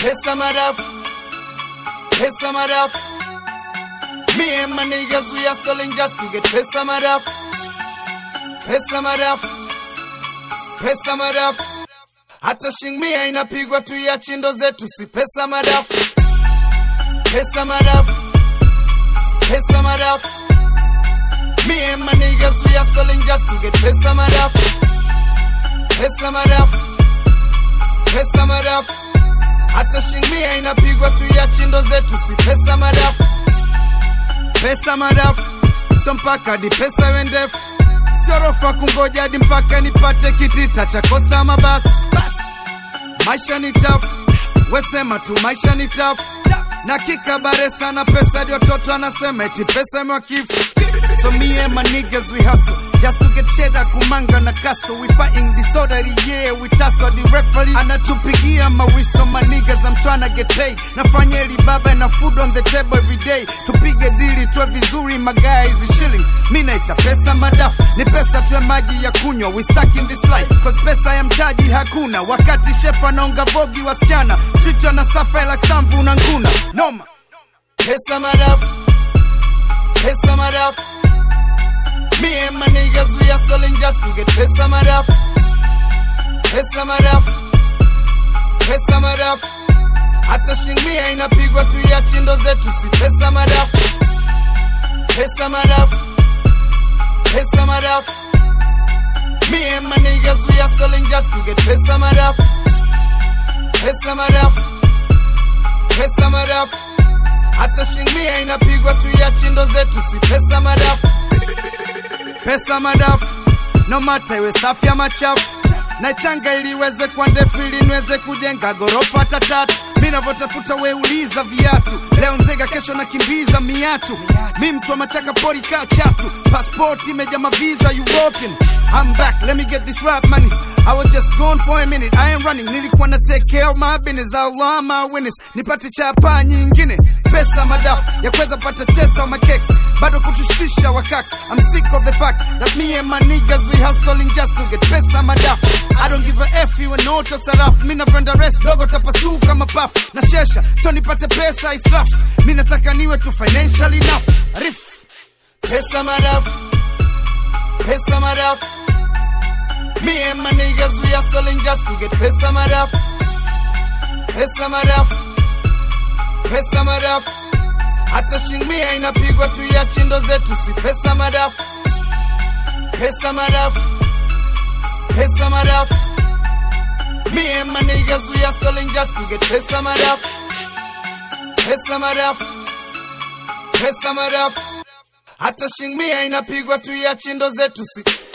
pesa madafu, pesa madafu. Me and my niggas, we are selling just to get pesa madafu, pesa madafu, pesa madafu. Hata shingmia inapigwa tu ya chindo zetu, si pesa madafu, pesa madafu, pesa madafu. Me and my niggas, we are selling just to get pesa madafu, pesa madafu, pesa madafu. Hata shingmia inapigwa tu ya chindo zetu, si pesa madafu, pesa madafu. So mpaka hadi pesa iwe ndefu, sio rofa kungoja hadi mpaka nipate kitita cha kosta mabasi. Maisha ni tafu, wesema tu maisha ni tafu na kikabare sana pesa hadi watoto anasema eti pesa imewakifu So me and my niggas we hustle just to get cheddar kumanga na kaso we fighting disorderly yeah we tussle the referee anatupigia mawiso my niggas I'm trying to get paid nafanya eli baba na food on the table every day tupige dili tuwe vizuri magaia hizi shillings mi naita pesa madafu ni pesa tuwe maji ya kunywa we stuck in this life cause pesa ya mtaji hakuna wakati chef anaonga vogi wasichana street wanasafa like samvu na nguna noma pesa madafu pesa madafu me and my niggas we are selling just to get pesa madafu pesa madafu pesa madafu hata shingmia inapigwa tu ya chindo zetu si pesa madafu pesa madafu pesa madafu me and my niggas we are selling just to get pesa madafu pesa madafu pesa madafu hata shingmia inapigwa tu ya chindo zetu si pesa madafu pesa madafu no mata iwe safi ama chafu na changa ili iweze kwa ndefu ili niweze kujenga gorofa hata tatu mi navyotafuta weuliza viatu leo nzega kesho nakimbiza miatu mi mtu wa machaka pori kaa chatu paspoti imeja maviza european I'm back, let me get this rap money. I was just gone for a minute, I am running. Nilikuwa na take care of my business, Allah my witness. Nipate chapa nyingine, pesa madafu ya kuweza pata chesa ma keks, bado kutushtisha wakaks. I'm sick of the fact that me and my niggas we hustling just to get pesa madafu. I don't give a F you and auto sarafu. Mi napenda rest dogo tapasuka mapafu na shesha, so nipate pesa israfu. Mi nataka niwe tu financial enough. Rif pesa madafu, pesa madafu. Me and my niggas, we are selling just to get pesa madafu. Pesa madafu. Pesa madafu. Hata shingmia inapigwa tu ya chindo zetu, si pesa madafu. Pesa madafu. Pesa madafu. Me and my niggas, we are selling just to get pesa madafu. Pesa madafu. Pesa madafu. Hata shingmia inapigwa tu ya chindo zetu, si